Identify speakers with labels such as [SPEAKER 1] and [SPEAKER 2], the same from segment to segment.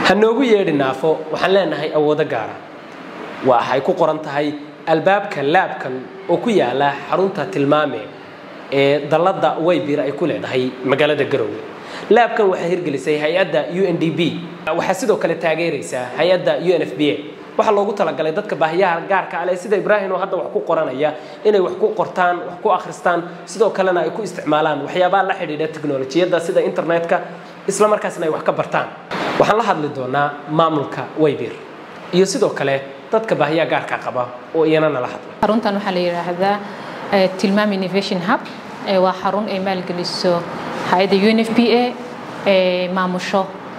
[SPEAKER 1] ha noogu yeedhi naafo waxaan leenahay awoodo gaara waxay ku qoran tahay albaabka laabkan oo ku yaala xarunta tilmaame ee dalladda waybir ay ku leedahay magaalada garowe laabkan waxaa hirgelisay hay-adda u n d b waxaa sidoo kale taageeraysaa hay-adda u n f b a waxaa loogu talagalay dadka baahiyaha gaarka ale sida ibraahim oo hadda wax ku qoranaya inay wax ku qortaan wax ku akhristaan sidoo kalena ay ku isticmaalaan waxyaabaha la xidhiidha teknolojiyadda sida internetka isla markaasna ay wax ka bartaan waxaan la hadli doonaa maamulka waybir iyo sidoo kale dadka baahiyaha gaarka qaba oo iyana nala hadla
[SPEAKER 2] xaruntan waxaa la yidhaahdaa tilmaam innovation hub waa xarun ay maalgeliso hay-adda u n f p a ee maamusho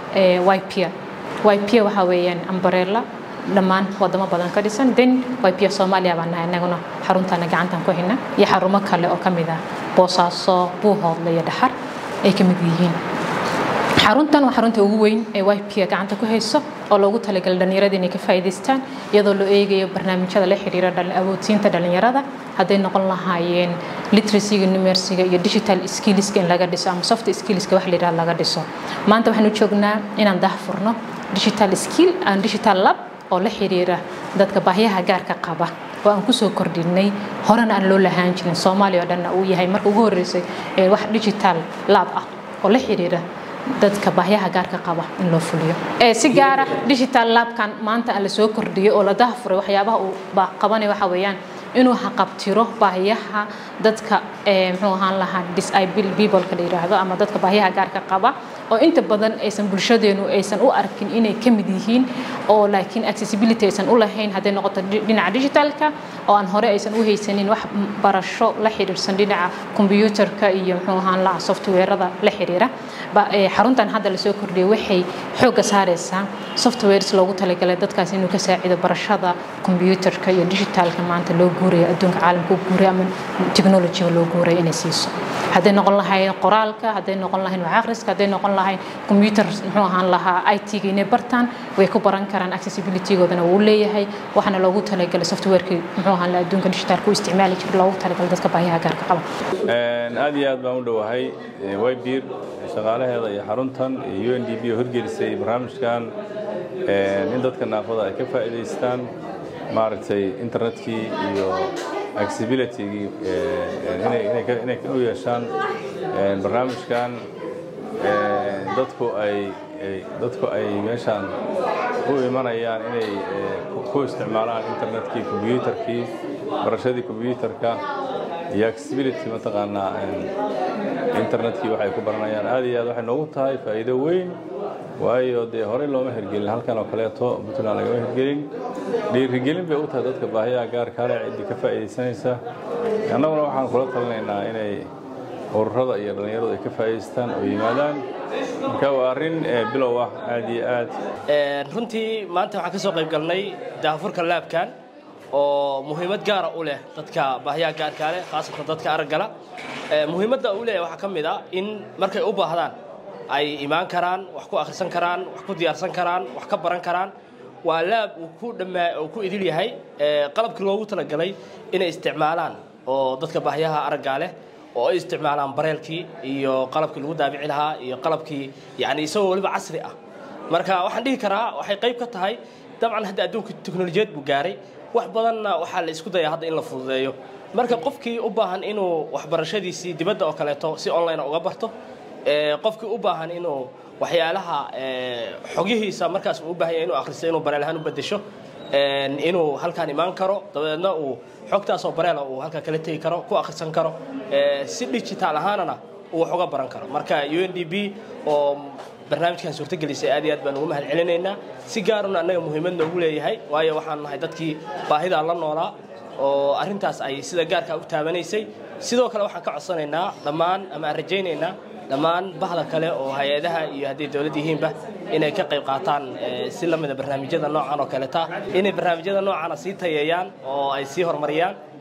[SPEAKER 2] ypia ypia waxaa weeyaan ambarella dhammaan wadamo badan ka dhisan then ypia soomaaliya baan nahay inaguna xaruntaana gacantan ku hina iyo xarumo kale oo ka mid ah boosaaso buuhoodle iyo dhaxar ay ka mid yihiin xaruntan waa xarunta ugu weyn ee ypia gacanta ku hayso oo loogu talagalay dhallinyarada inay ka faa'iidaystaan iyadoo loo eegayo barnaamijyada la xiriira awoodsiinta dhallinyarada hadday noqon lahaayeen literacyga numersiga iyo digital skillska in laga dhiso ama soft skillska wax la yidhaha laga dhiso maanta waxaanu joognaa inaan dahfurno digital skill and digital lab oo la xiriira dadka baahyaha gaarka qaba oo aan kusoo kordhinay horena aan loo lahaan jirin soomaaliya oo dhanna uu yahay marka ugu horreysay wax digital lab ah oo la xiriira dadka baahyaha gaarka qaba in loo fuliyo si gaara digital labkan maanta aan la soo kordhiyay oo la dahfuray waxyaabaha uu qabanay waxa weeyaan inuu haqabtiro baahiyaha dadka muxuu ahaan lahaa disable peopleka la yidhaahdo ama dadka baahiyaha gaarka qaba oo inta badan aysan bulshadeenu aysan u arkin inay ka mid yihiin oo laakiin accessibility aysan u lahayn hadday noqoto dhinaca digitalka oo aan hore aysan u haysanin wax barasho la xiriirsan dhinaca combyuutarka iyo muxuu ahaan lahaa softwareada la xiriira xaruntan hadda lasoo kordhiyay waxay xoogga saaraysaa softwares loogu talagalay dadkaas inuu ka saacido barashada combyuutarka iyo digitalka maanta loo guuraya adduunka caalamka u guuraya ama technologyga loo guuraya inay siiso hadday noqon lahayn qoraalka hadday noqon lahayn wax akhriska hadday noqon lahayn computer muxuu ahaan lahaa it-ga inay bartaan way ku baran karaan accessibilitygoodana wuu leeyahay waxaana loogu talagalay softwareki muxuu ahaan lahaa adduunka digitalka u isticmaali jira loogu talagalay dadka baahiyaha gaarka qaba
[SPEAKER 3] aad iyo aad baan u dhowahay wybir shaqaalaheeda iyo xaruntan iyo u n d b oo horgelisay barnaamijkan in dadka naafada ay ka faa'iidaystaan maaragtay internetkii iyo accessibilitygii inay u yeeshaan barnaamijkan dadku ay dadku ay meeshaan u imanayaan inay ku isticmaalaan internetkii combyuutarkii barashadii combyuutarka iyo accessibility mataqaanaa internetkii waxay ku baranayaan aad iyo aad waxay noogu tahay faa'iido weyn waayo dee horey looma hirgelin halkan oo kaleeto puntland lagama hirgelin dhiirigelin bay u tahay dadka baahiyaha gaarka ale ciddii ka faa'iidaysanaysa annaguna waxaan kula talinaynaa inay ururada iyo dhallinyaradu ay ka faa'iidaystaan oo yimaadaan marka waa arrin bilow ah aad iyo aad
[SPEAKER 4] runtii maanta waxaan ka soo qayb galnay daafurka laabkan oo muhiimad gaara u leh dadka baahiyaha gaarka leh khaasatan dadka araggala muhiimadda uu leeyahay waxaa ka mid ah in markay u baahdaan ay imaan karaan wax ku akhrisan karaan wax ku diyaarsan karaan wax ka baran karaan waa laab uu ku dhammaa uu ku idil yahay qalabkii loogu talagalay inay isticmaalaan oo dadka baahiyaha araggaa leh oo ay isticmaalaan bareelkii iyo qalabkii lagu daabici lahaa iyo qalabkii yani isagoo weliba casri ah marka waxaan dhihi karaa waxay qayb ka tahay dabcan hadda adduunka teknolojiyad buu gaaray wax badanna waxaa la isku dayaa hadda in la fududeeyo marka qofkii u baahan inuu waxbarashadiisii dibadda oo kaleeto si online uga barto qofkii u baahan inuu waxyaalaha xogihiisa markaas uu u baahan yahay inuu akhristo inuu bareel ahaan u bedesho inuu halkaan imaan karo dabeedna uu xogtaasoo bareela uu halkaa kala tegi karo ku akhrisan karo si digital ahaanana uu wax uga baran karo marka u n d b oo barnaamijkan suurtagelisay aad iyo aad baan ugu mahad celinaynaa si gaaruna annaga muhiimad noogu leeyahay waayo waxaan nahay dadkii baahidaa la noolaa oo arrintaas ay sida gaarka u taabanaysay sidoo kale waxaan ka codsanaynaa dhammaan ama aan rajaynaynaa dhammaan bahda kale oo hay-adaha iyo hadday dowlad yihiinba inay ka qayb qaataan si lamida barnaamijyada noocan oo kaleta inay barnaamijyada noocana sii tayeeyaan oo ay sii horumariyaan